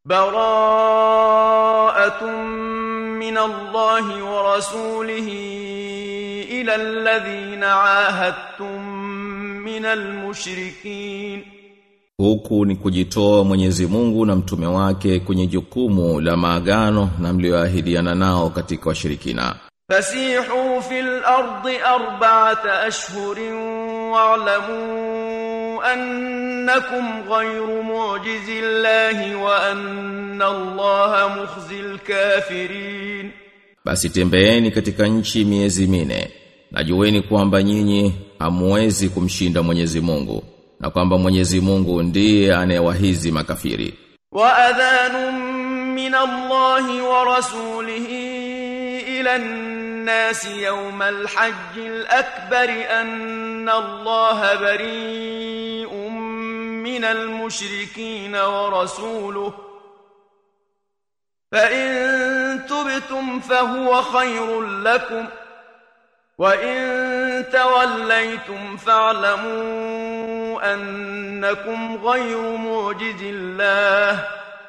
براءة من الله ورسوله إلى الذين عاهدتم من المشركين Huku ni kujitoa Mwenyezi Mungu na mtume wake kwenye jukumu la maagano na mlioahidiana nao katika washirikina. فسيحوا في الأرض أربعة أشهر واعلموا أنكم غير معجز الله وأن الله مخزي الكافرين Basi tembeeni katika nchi miezi mine. Najueni kwamba nyinyi hamuwezi kumshinda Mwenyezi Mungu na kwamba Mwenyezi Mungu ndiye anayewahizi makafiri. وأذان من الله ورسوله إلى الناس يوم الحج الأكبر أن الله بريء من المشركين ورسوله فإن تبتم فهو خير لكم وإن توليتم فاعلموا أنكم غير معجز الله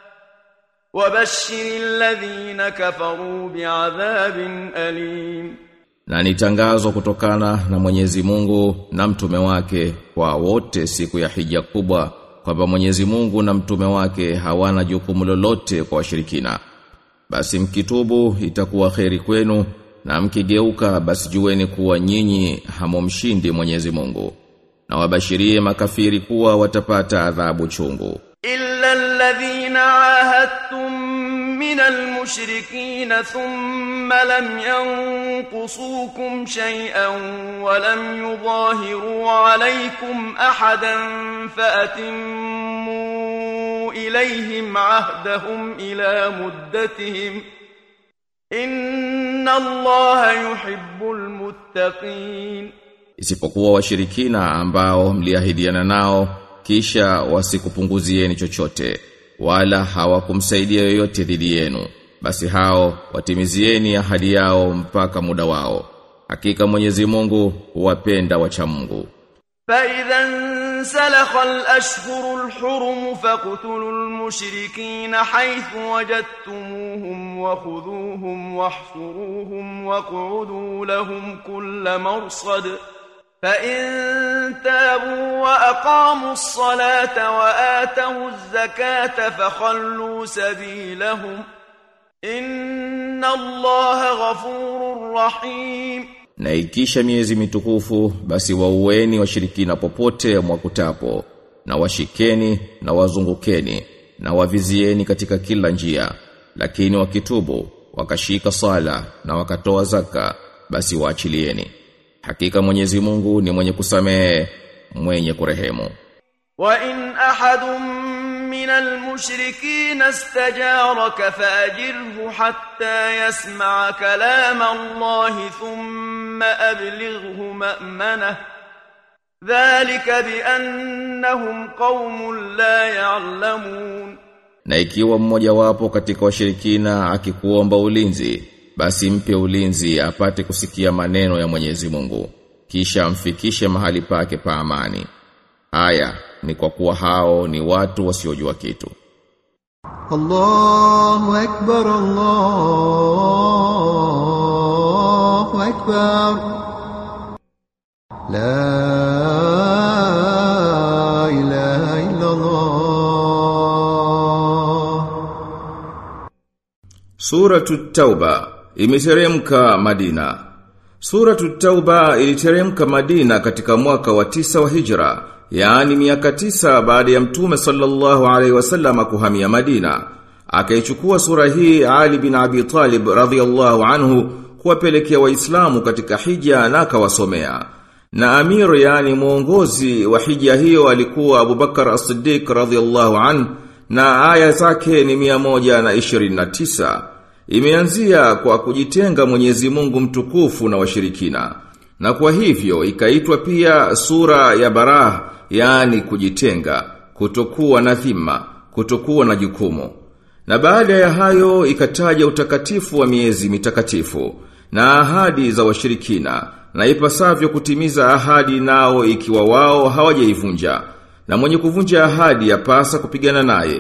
وبشر الذين كفروا بعذاب أليم Na ni tangazo kutokana na Mwenyezi Mungu na mtume wake kwa wote siku ya hija kubwa kwamba Mwenyezi Mungu na mtume wake hawana jukumu lolote kwa washirikina. Basi mkitubu itakuwa kheri kwenu na mkigeuka basi jueni kuwa nyinyi hamomshindi Mwenyezi Mungu. Na wabashirie makafiri kuwa watapata adhabu chungu. إلا الذين عاهدتم من المشركين ثم لم ينقصوكم شيئا ولم يظاهروا عليكم أحدا فأتموا إليهم عهدهم إلى مدتهم إن الله يحب المتقين Isipokuwa washirikina ambao mliahidiana nao kisha wasikupunguzieni chochote wala hawakumsaidia yoyote dhidi yenu basi hao watimizieni ahadi yao mpaka muda wao hakika Mwenyezi Mungu huwapenda wacha Mungu فإذا انسلخ الأشهر الحرم فاقتلوا المشركين حيث وجدتموهم وخذوهم واحصروهم واقعدوا لهم كل مرصد فإن تابوا وأقاموا الصلاة وآتوا الزكاة فخلوا سبيلهم إن الله غفور رحيم na ikisha miezi mitukufu basi waueni washirikina popote mwakutapo na washikeni na wazungukeni na wavizieni katika kila njia lakini wakitubu wakashika sala na wakatoa zaka basi waachilieni hakika Mwenyezi Mungu ni mwenye kusamehe mwenye kurehemu وإن أحد من المشركين استجارك فأجره حتى يسمع كلام الله ثم أبلغه مأمنه ذلك بأنهم قوم لا يعلمون na ikiwa mmoja wapo katika washirikina akikuomba ulinzi basi mpe ulinzi apate kusikia maneno ya Mwenyezi Mungu kisha amfikishe mahali pake pa amani aya ni kwa kuwa hao ni watu wasiojua kitu الله أكبر الله أكبر لا إله إلا الله Suratu Tauba imeteremka Madina. Suratu Tauba iliteremka Madina katika mwaka wa tisa wa Hijra, yaani miaka tisa baada ya Mtume sallallahu alaihi wasallam kuhamia Madina. Akaichukua sura hii Ali bin Abi Talib radhiyallahu anhu kuwapelekea Waislamu katika hija na akawasomea. Na amir yani mwongozi wa hija hiyo alikuwa Abubakar As-Siddiq radhiyallahu anhu na aya zake ni 129. Imeanzia kwa kujitenga Mwenyezi Mungu mtukufu na washirikina. Na kwa hivyo ikaitwa pia sura ya Barah, yani kujitenga, kutokuwa na dhima, kutokuwa na jukumu. Na baada ya hayo ikataja utakatifu wa miezi mitakatifu na ahadi za washirikina na ipasavyo kutimiza ahadi nao ikiwa wao hawajaivunja na mwenye kuvunja ahadi yapasa kupigana naye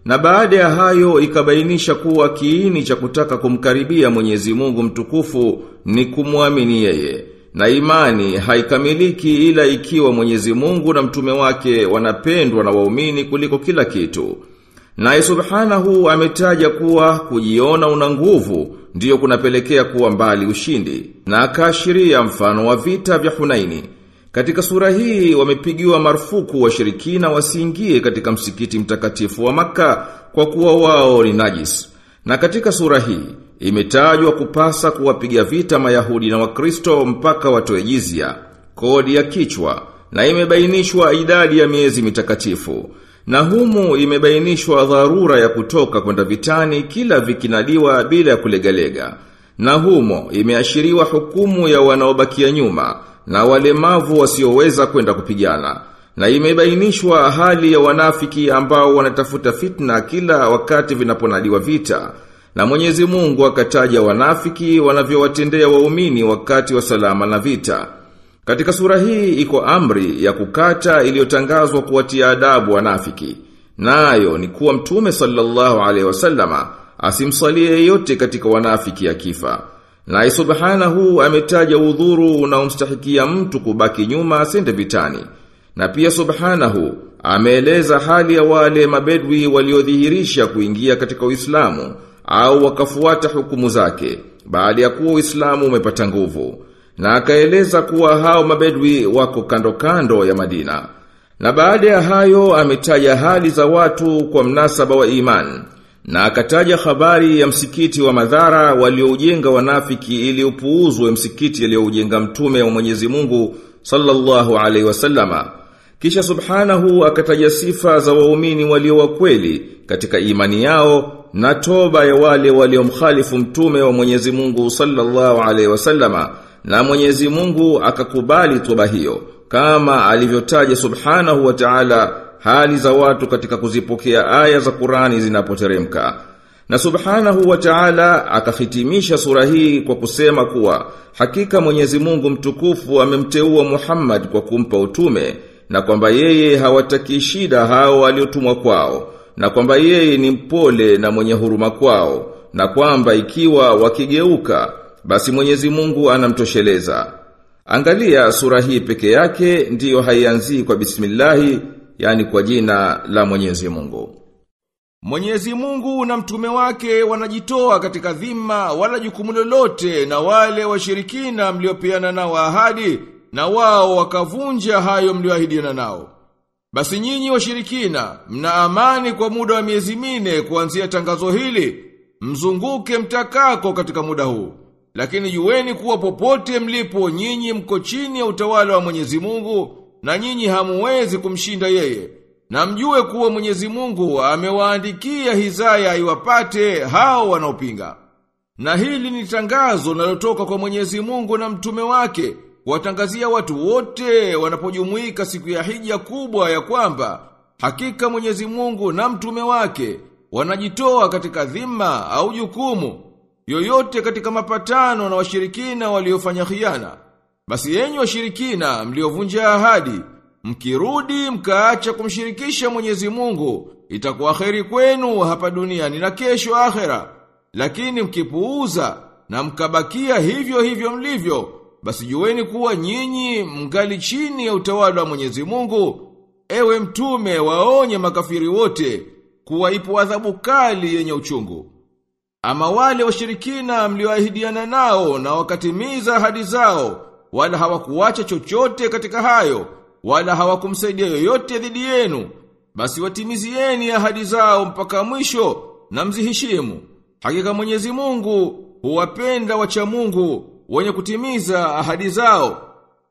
Na baada ya hayo ikabainisha kuwa kiini cha kutaka kumkaribia Mwenyezi Mungu mtukufu ni kumwamini yeye. Na imani haikamiliki ila ikiwa Mwenyezi Mungu na mtume wake wanapendwa na waumini kuliko kila kitu. Naye subhanahu ametaja kuwa kujiona una nguvu ndiyo kunapelekea kuwa mbali ushindi na akaashiria mfano wa vita vya Hunaini. Katika sura hii wamepigiwa marufuku washirikina wasiingie katika msikiti mtakatifu wa maka kwa kuwa wao ni najis. Na katika sura hii imetajwa kupasa kuwapiga vita Mayahudi na Wakristo mpaka watoe jizya, kodi ya kichwa na imebainishwa idadi ya miezi mitakatifu. Na humu imebainishwa dharura ya kutoka kwenda vitani kila vikinadiwa bila ya kulegalega. Na humo imeashiriwa hukumu ya wanaobakia nyuma na walemavu wasioweza kwenda kupigana. Na imebainishwa hali ya wanafiki ambao wanatafuta fitna kila wakati vinaponadiwa vita. Na Mwenyezi Mungu akataja wanafiki wanavyowatendea waumini wakati wa salama na vita. Katika sura hii iko amri ya kukata iliyotangazwa kuwatia adabu wanafiki. Nayo ni kuwa mtume sallallahu alaihi wasallama asimsalie yeyote katika wanafiki akifa. Na subhanahu ametaja udhuru unaomstahikia mtu kubaki nyuma asende vitani. Na pia subhanahu ameeleza hali ya wale mabedwi waliodhihirisha kuingia katika Uislamu au wakafuata hukumu zake baada ya kuwa Uislamu umepata nguvu. Na akaeleza kuwa hao mabedwi wako kando kando ya Madina. Na baada ya hayo ametaja hali za watu kwa mnasaba wa imani. Na akataja habari ya msikiti wa madhara walioujenga wanafiki ili upuuzwe msikiti aliyoujenga mtume wa Mwenyezi Mungu sallallahu alaihi wasallama. Kisha subhanahu akataja sifa za waumini walio wa kweli katika imani yao na toba ya wale waliomkhalifu mtume wa Mwenyezi Mungu sallallahu alaihi wasallama na Mwenyezi Mungu akakubali toba hiyo kama alivyotaja subhanahu wa ta'ala hali za watu katika kuzipokea aya za Qur'ani zinapoteremka. Na subhanahu wa ta'ala akahitimisha sura hii kwa kusema kuwa hakika Mwenyezi Mungu mtukufu amemteua Muhammad kwa kumpa utume na kwamba yeye hawataki shida hao waliotumwa kwao na kwamba yeye ni mpole na mwenye huruma kwao na kwamba ikiwa wakigeuka basi Mwenyezi Mungu anamtosheleza. Angalia sura hii peke yake ndiyo haianzii kwa bismillahi yani kwa jina la Mwenyezi Mungu. Mwenyezi Mungu na mtume wake wanajitoa katika dhima wala jukumu lolote na wale washirikina mliopeana nao ahadi na wao wakavunja hayo mlioahidiana nao. Basi nyinyi washirikina mna amani kwa muda wa miezi mine kuanzia tangazo hili mzunguke mtakako katika muda huu. Lakini jueni kuwa popote mlipo nyinyi mko chini ya utawala wa Mwenyezi Mungu na nyinyi hamuwezi kumshinda yeye. Na mjue kuwa Mwenyezi Mungu amewaandikia hizaya iwapate hao wanaopinga. Na hili ni tangazo linalotoka kwa Mwenyezi Mungu na mtume wake kuwatangazia watu wote wanapojumuika siku ya hija kubwa ya kwamba hakika Mwenyezi Mungu na mtume wake wanajitoa katika dhima au jukumu yoyote katika mapatano na washirikina waliofanya khiana. Basi enyi washirikina mliovunja ahadi, mkirudi mkaacha kumshirikisha Mwenyezi Mungu, itakuwa kheri kwenu hapa duniani na kesho akhera. Lakini mkipuuza na mkabakia hivyo hivyo mlivyo, basi jueni kuwa nyinyi mngali chini ya utawala wa Mwenyezi Mungu. Ewe mtume waonye makafiri wote kuwa ipo adhabu kali yenye uchungu. Ama wale washirikina mlioahidiana nao na wakatimiza ahadi zao, wala hawakuacha chochote katika hayo, wala hawakumsaidia yoyote dhidi yenu, basi watimizieni ahadi zao mpaka mwisho na mziheshimu. Hakika Mwenyezi Mungu huwapenda wacha Mungu wenye kutimiza ahadi zao.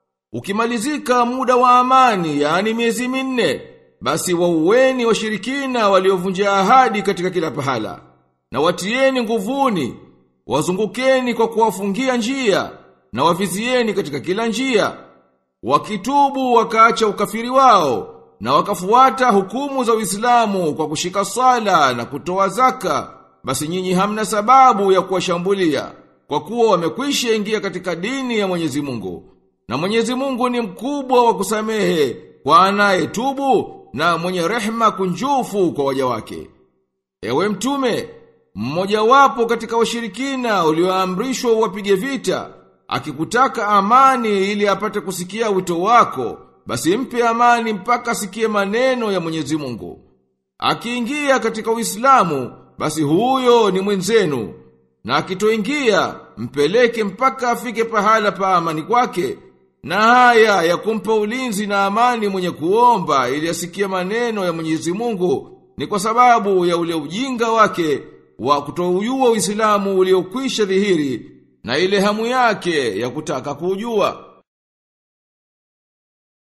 Ukimalizika muda wa amani, yani miezi minne, basi waueni washirikina waliovunja ahadi katika kila pahala na watieni nguvuni, wazungukeni kwa kuwafungia njia, na wavizieni katika kila njia. Wakitubu wakaacha ukafiri wao, na wakafuata hukumu za Uislamu kwa kushika sala na kutoa zaka, basi nyinyi hamna sababu ya kuwashambulia, kwa kuwa wamekwisha ingia katika dini ya Mwenyezi Mungu. Na Mwenyezi Mungu ni mkubwa wa kusamehe kwa anayetubu na mwenye rehema kunjufu kwa waja wake. Ewe mtume, mmoja wapo katika washirikina ulioamrishwa uwapige vita, akikutaka amani ili apate kusikia wito wako, basi mpe amani mpaka asikie maneno ya Mwenyezi Mungu. Akiingia katika Uislamu, basi huyo ni mwenzenu. Na akitoingia, mpeleke mpaka afike pahala pa amani kwake. Na haya ya kumpa ulinzi na amani mwenye kuomba ili asikie maneno ya Mwenyezi Mungu ni kwa sababu ya ule ujinga wake wa kutoujua Uislamu uliokwisha dhihiri na ile hamu yake ya kutaka kuujua.